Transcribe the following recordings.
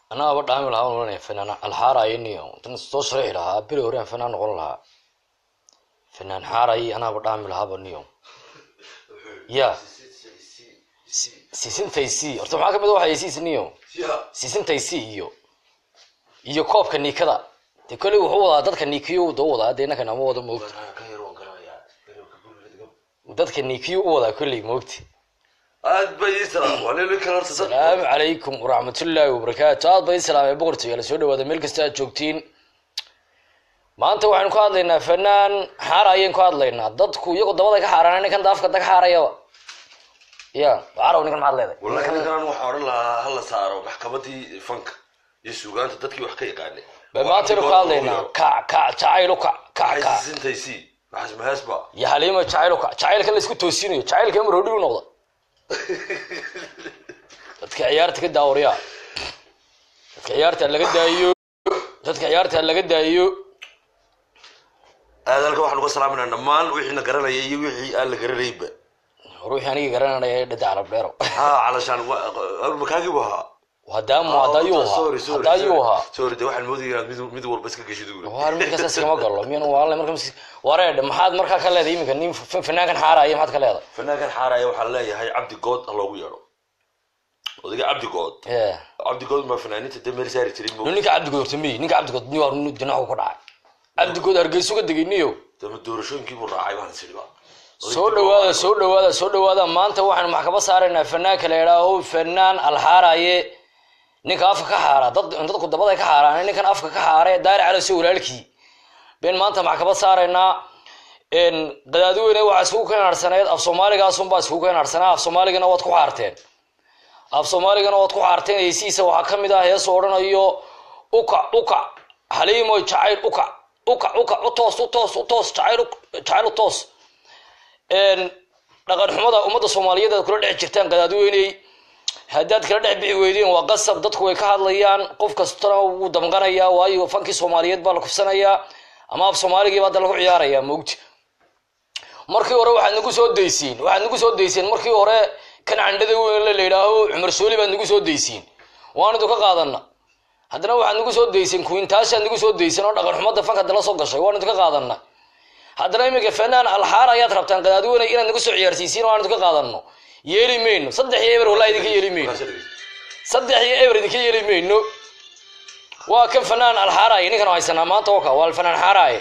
anaaba dhaami lahaa ohanaya fanaan alxaarayo niyo intan soo sharixi lahaa beri hore aan fanaan noqon lahaa fanaan xaarayi anaaba dhaami lahaaba niyo ya sisintaysi horta maxaa kamid waxay siis niyo sisintaysi iyo iyo koobka niikada de kolley wuxuu wadaa dadka niikiyo da u wadaa de innakan ama wada moogta dadka niikiyo u wadaa kolley moogta aad bay ii salaam waleelo kale horta dad asalaamu calaykum waraxmatullaahi wabarakaatu aad bay salaamay boqortooyaala soo dhawaada meel kasta aad joogtiin maanta waxaynu ka hadlaynaa fanaan xaara ayaynu ka hadlaynaa dadku iyagoo dabada ka xaaraan ninkan daafka dag xaarayaba ya caraw ninkan maxaad leedahay wallahi ninkan waxaa odhan lahaa hala saaro maxkamadii fanka iyo suugaanta dadkii wax ka yaqaanay ba maantaynu ka hadlaynaa kac kac jacayl u kac kac kac sintaysi maxas maheesba iyo haliima jacayl u kac jacaylka la isku toosinayo jacaylka amar hodhigu noqda dadka ciyaarta ka daawariya dadka ciyaarta laga daayiyo dadka ciyaarta laga daayiyo aad halkan waxaan uga salaaminaa dhammaan wixiina garanaya iyo wixii aan la garanayba ruuxii aniga garananaya dhada calab dheero ha calashaan makaagii bu ahaa hadaamu hadayuu ahaa hadayuu ahaa sorry de waxaan moodaya inaad mid mid walba iska geshid uri waar midkaas iskama galo miyan waale marka wareedhe maxaad markaa ka leedahay iminka nin fa- fanaankan xaaraya maxaad ka leedahay fanaankan xaaraya waxaan leeyahay cabdi good ha loogu yeedho odayga cabdi good ee cabdi good ma fanaaniinta dee meel saari jiray no mo ninka cabdigood horta miyi ninka cabdigood ni waa dinacu ka dhacay cabdigood hargeysu ka degay niyo dama doorashooyinkii buu raacay baan isiriba soo dhawaada soo dhawaada soo dhawaada maanta waxaanu maxkamad saaraynaa fanaanka la idhaaho fanaan alxaaraye ninka afka ka xaara dad dadku dabada ka xaaraan ninkan afka ka xaare daari calaso walaalkii been maanta maxkamad saaraynaa qadaadiweyne waxaa iskugu keenarsaneed af soomaaligaasunbaa iskugu keenarsanaa af soomaaligana waad ku xaarteen af soomaaligana waad ku xaarteen heysiisa waxaa kamid ah heesoo odhanayo ukac ukac haliimo jacayl ukac ukac ukac utoos utoos utoos jacayl u- jacayl utoos dhaqan xumada ummadda soomaaliyeed aad kula dhex jirtaan qadaadweyney haddaad kala dhex bixi weydeen waa qasab dadku way ka hadlayaan qof kastana wuu damqanayaa waayo fankii soomaaliyeed baa la kufsanayaa ama af soomaaligii baa hadda lagu ciyaarayaa moogta markii hore waxaad nagu soo daysiin waxaad nagu soo dayseen markii hore kan candhada weyn la yidhaaho cumar sooli baad nagu soo daysiin waan idu ka qaadana haddana waxaad nagu soo dayseen kuintaashaad nagu soo dayseen oo dhaqan xumada fanka dala soo gashay waan idu ka qaadana haddana iminka fanaan alxaar ayaad rabtaan qadaadiweyne inaad nagu soo ciyaarsiisiin oo aan idu ka qaadano yeeli mayno saddex iyo eber wallahi idinka yeeli mayno saddex iyo eber idinka yeeli mayno waa kan fanaan alxaaraye ninkan haysanaa maanta oka waa fanaan xaaraye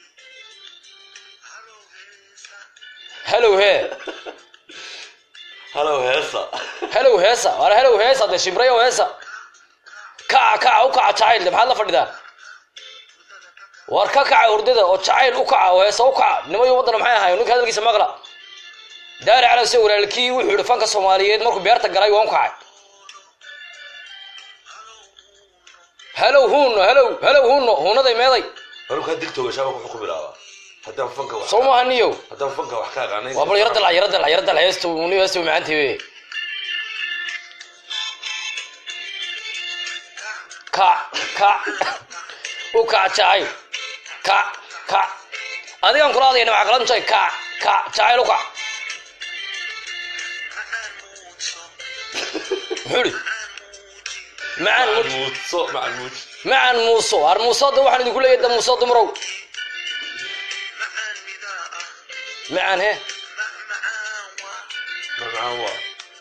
hellow he halow heesa hellow heesa waana hellow heesa dee shimrayo heesa kaca kaca u kaca jacayl de maxaad la fadhidaan war ka kaca hurdada oo jacayl u kaca oo heesa u kaca nimayo waddana maxay ahayn ninka hadalkiisa maqla daari calase walaalkii wuxuu yihi fanka soomaaliyeed markuu beerta galay waan u kacay hellow huno hellow hellow huno hunaday meeday markaa digtooga shaaba ku xukumi lahaa haddaan fanka wax soo maaha niyow haddaan fanka wax ka aqaanay waa bal yara dalac yara dalac yara dalac heesta niyo heesta macaantii wey kac kac u kac jacayl kac kac adigaan kula hadlayna waxaa kala jay kac kac jacayl u kac muxuu ihi macaan mut muudso macan muud macaan muuso har muuso da waxaan idinku leeyahay da muuso dumarow macaan he macaan waa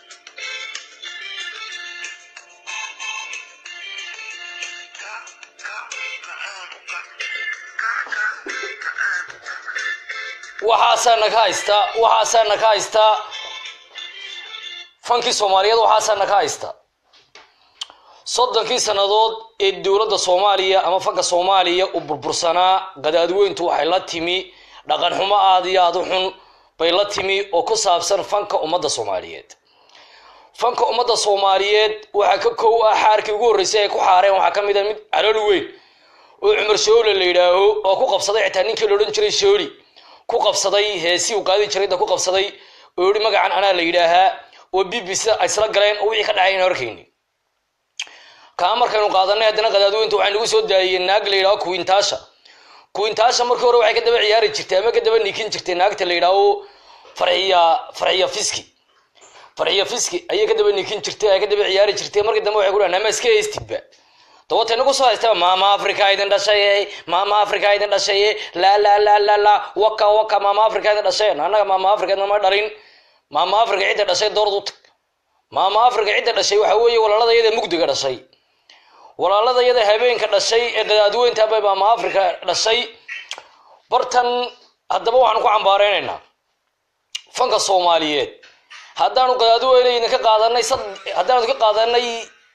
waxaasaana ka haystaa waxaasaana ka haystaa fankii soomaaliyeed waxaasaana ka haystaa soddonkii sannadood ee dowladda soomaaliya ama fanka soomaaliya uu burbursanaa qadaadweyntu waxay la timi dhaqan xumo aad iyo aad u xun bay la timi oo ku saabsan fanka ummadda soomaaliyeed fanka ummadda soomaaliyeed waxaa ka kow ah xaarkii ugu horreysay ay ku xaareen waxaa ka mid a mid calool weyn oo cumar shoole la yidhaaho oo ku qabsaday xitaa ninkii la odhan jiray shooli ku qabsaday heesii uu qaadi jiray da ku qabsaday oo yihi magacan anaa la yidhaahaa oo b b c ay isla galeen oo wixii ka dhacay aan arkayni kaa markaynu qaadanay haddana qadaadweynta waxay nagu soo daayiyeen naag la yidhaho kuwintaasha kuwintaasha markii hore waxay ka daba ciyaari jirtay ama ka daba niikin jirtay naagta la yidhaaho farxiya farxiya fiski farxiya fiski ayay ka daba niikin jirtay ay ka daba ciyaari jirtay markii dambe waxay ku dhahan ama iska heystidba dawata inagu soo haystaba maama africa idin dhashay maama africa idin dhashay la la la la la waka waka maama africa idin dhashay annaga maama africa nama dhalin maama africa cidda dhashay doorad u tag maama africa cidda dhashay waxa weeye walaalada iyada mugdiga dhashay walaalada iyada habeenka dhashay ee qadaadweynta bay maama africa dhashay bartan haddaba waxaan ku cambaareynayna fanka soomaaliyeed haddaanu qadaadweyne idinka qaadanay haddaanu idinka qaadanay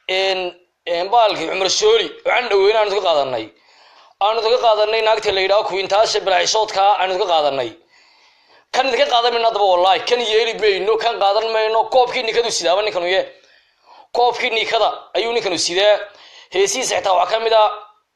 baalkii cumar shooli waxaan dhaweyne aanu idinka qaadanay aanu idinka qaadanay naagta la yidhaho kuwintaasha bilaacishoodka aanu idinka qaadanay kan idinka qaadan mayno haddaba wallahi kan yeeli mayno kan qaadan mayno koobkii nikadu sidaaba ninkanu ye koobkii nikada ayuu ninkanu sidaa heesihiisa xitaa waxaa ka mid a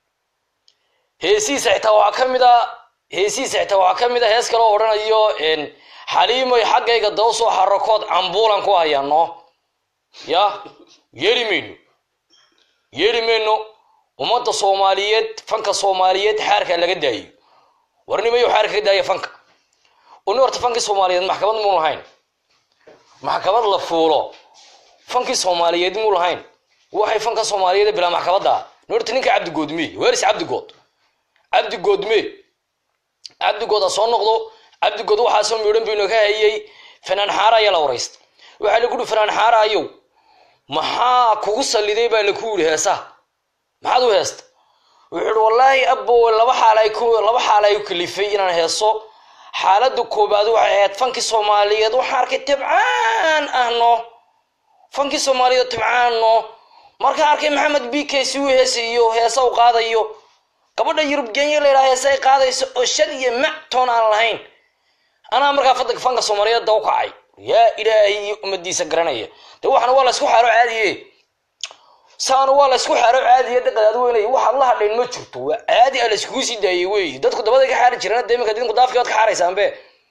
heesihiisa xitaa waxaa ka mid a heesihiisa xitaa waxaa ka mid a hees kaloo odhanayo xaliimoy xaggayga daba soo xarakood cambuulan ku hayaano ya yeeli mayno yeeli mayno ummadda soomaaliyeed fanka soomaaliyeed xaarka laga daayo warnimayo xaarka ka daaya fanka uni horta fankii soomaaliyeed maxkamad muu lahayn maxkamad la fuulo fankii soomaaliyeed muu lahayn waxay fanka soomaaliyeed bilaa maxkamadda ni horta ninka cabdigoodme weris cabdigood cabdigoodme cabdigood ha soo noqdo cabdigood waxaasoo miidhan baynu ka hayay fanaan xaara ayaa la waraysta waxaa lagu yihi fanaan xaara ayow maxaa kugu saliday baa laku yidhi heesaha maxaad u heesta wuxuu ihi wallaahi abo laba xaal ay ku laba xaal ay kalifay inaan heeso xaaladda koobaad waxay ahayd fankii soomaaliyeed waxaa arkay tibcaan ahno fankii soomaaliyeed tibcaanno markaa arkay maxamed b k si uu heesayo heesa u qaadayo gabadha yurub genya la yidhaha heese ay qaadayso oo shad iyo mac toon aan lahayn anaa markaa fadanka fanka soomaaliyeed da u kacay yaa ilaahay iyo ummadiisa garanaya de waxana waa laysku xaaro caadiye saana waa laysku xaaro caadiye de qadaadweynay waxaad la hadhayn ma jirto waa caadi a layskugu sii daayey wey dadku dabaday ka xaari jireen de iminka idinku daafkii waad ka xaaraysaanbe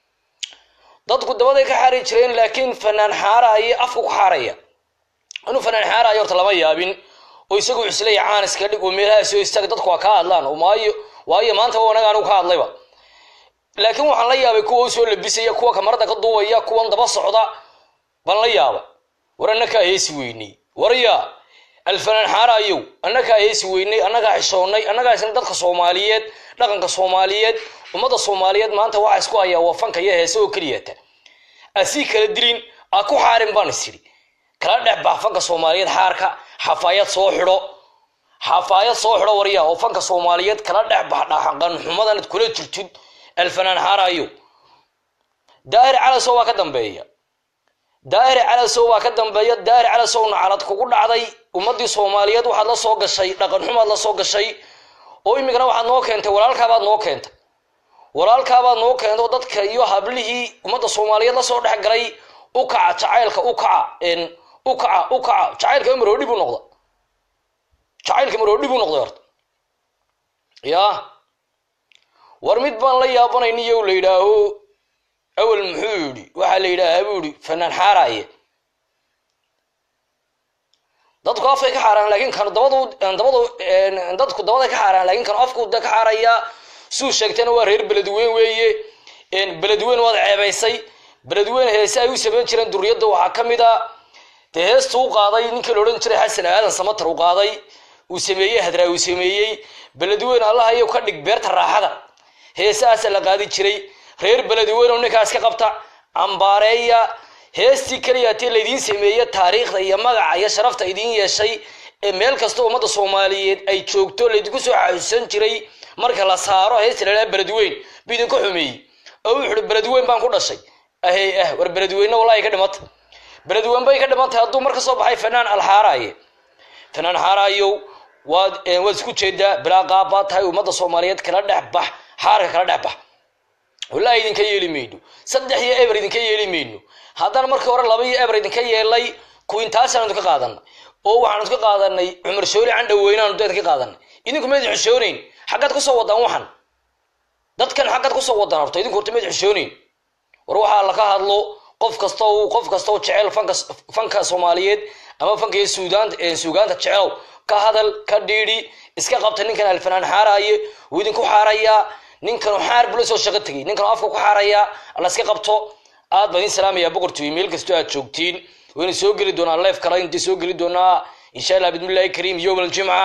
dadku dabaday ka xaari jireen laakiin fanaan xaaraaye afku ku xaaraya inuu fanaan xaaraayo horta lama yaabin oo isagu cuslaya caaniska dhig oo meelaha soo istaaga dadku waa ka hadlaan maayo waayo maanta anaga anigu ka hadlayba laakiin waxaan la yaabay kuwa u soo labisaya kuwa kamarada ka duubaya kuwan daba socda baan la yaaba war annakaa heesi weynay warya alfanaan xaaraayow annagaa heesi weynay annagaa xishoonnay annagaa isna dadka soomaaliyeed dhaqanka soomaaliyeed ummadda soomaaliyeed maanta waxaa isku hayaa waa fanka iyo heese oo keliyata asii kala dilin aa ku xaarin baan isiri kala dhex bax fanka soomaaliyeed xaarka xafaayad soo xidho xafaayad soo xidho warya oo fanka soomaaliyeed kala dhex bax dhaqan xumadanad kula jirtid alfanaan xaaraayo daahir calasow waa ka dambeeya daahir calasow waa ka dambeeya daahir calasowna calad kugu dhacday ummadii soomaaliyeed waxaad la soo gashay dhaqan xumaad la soo gashay oo imikana waxaad noo keentay walaalkaabaad noo keentay walaalkaabaad noo keento dadka iyo hablihii ummadda soomaaliyeed lasoo dhex galay u kaca jacaylka u kaca u kaca u kaca jacaylka maroodhi buu noqda jacaylka maroodhi buu noqday horta ya war mid baan la yaabanayniyo la yidhaaho awel muxuu yidhi waxaa la yidhaahaa buu yidhi fanaan xaaraaye dadku afkay ka xaaraan laakiin kan dabadu dabadu dadku dabaday ka xaaraan laakiin kan afku da ka xaaraya suu sheegtayna waa reer beledweyn weeye beledweyn waad ceebaysay beledweyn heese ay u samayn jireen duriyadda waxaa ka mid a dee heesta u qaaday ninkii la odhan jiray xasan aadan samatar u qaaday uu sameeyey hadraa uu sameeyey beledweyn allah iyo ka dhig beerta raaxada heesahaasa la qaadi jiray reer beledweyn oo ninkaas ka qabta cambaareeya heestii keliyaatee laydiin sameeye taariikhda iyo magaca iyo sharafta idiin yeeshay ee meel kasta ummadda soomaaliyeed ay joogto laydinku soo xasuusan jiray marka la saaro heesta ladhaha beledweyn bu idinka xumeeyey oo wuxuuhi beledweyn baan ku dhashay ahey ah war beledweyne wallahi ka dhimata beledweyn bay ka dhimantay hadduu mar ka soo baxay fanaan alxaaraaye fanaan xaaraayow waad waad isku jeedaa bilaa qaab baad tahay ummadda soomaaliyeed kala dhex bax xaarka kala dhex bax wallahi idinka yeeli mayno saddex iyo eber idinka yeeli mayno haddana markii hore laba iyo eber idinka yeelay kuwintaasaan idinka qaadanay oo waxaan idinka qaadanay cumar shooli candhaweynaanu idinka qaadanay idinku mayd xishooneyn xaggaad kusoo wadaan waxan dadkan xaggaad kusoo wadaan horta idinku horta mayd xishooneyn war waxaa laka hadlo qof kasta qof kastao jecel fanka fanka soomaaliyeed ama fanka iyo suudaanta suugaanta jecelow ka hadal ka dhiidhi iska qabta ninkan alfanaan xaaraaye wuu idinku xaarayaa ninkanu xaar bula soo shaqo tegay ninkanu afka ku xaarayaa alla iska qabto aad baan idin salaamayaa boqortooy meel kastoo aad joogtiin wayna soo geli doonaa leef kale intii soo geli doonaa insha allah bidmillahi kariim yowm aljimca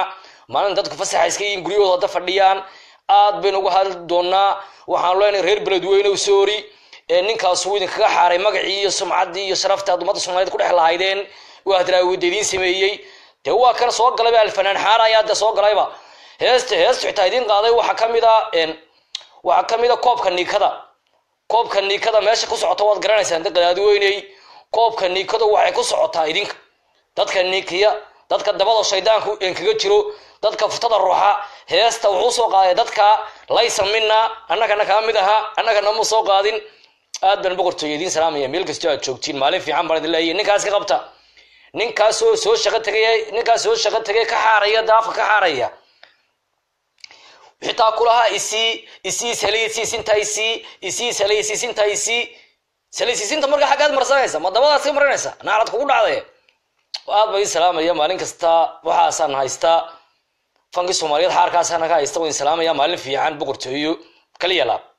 maalin dadku fasaxa iska yihiin guryahooda hadda fadhiyaan aad baynu uga hadli doonaa waxaan leenahay reer beledweyne soori ee ninkaas uu idinkaga xaaray magacii iyo sumcaddii iyo sharaftii aad ummadda soomaaliyeed ku dhex lahaydeen waa hadraawida idiin sameeyey dee waa kan soo galayba alfanaan xaara ayaa dee soo galayba heesta heesta xitaa idiin qaaday waxaa ka mid a waxaa ka mid a koobka niikada koobka niikada meesha ku socota waad garanaysaan da qadaadweyney koobka niikada waxay ku socotaa idinka dadka niikiya dadka dabada shaydaanku enkaga jiro dadka futada ruuxa heesta wuxuu soo qaaday dadka laysa mina annagana kaa mid ahaa annagana ma soo qaadin aad baan boqortooyo idiin salaamaya meel kastoo aad joogtiin maalin fiican baan idin leeyahay ninkaas ka qabta ninkaasoo soo shaqo tegay ninkaas soo shaqo tegay ka xaaraya daafka ka xaaraya xitaa kulahaa isii isii salaysiisinta isii isii salaysiisinta isii salaysiisinta marka xaggaad marsanaysa ma dabadaad ka marinaysa naarad kugu dhacday aad baa idin salaamaya maalin kasta waxaasaan haystaa fankii soomaaliyeed xaarkaasaan naga haysta waan salaamaya maalin fiican boqortooyo kaliya laab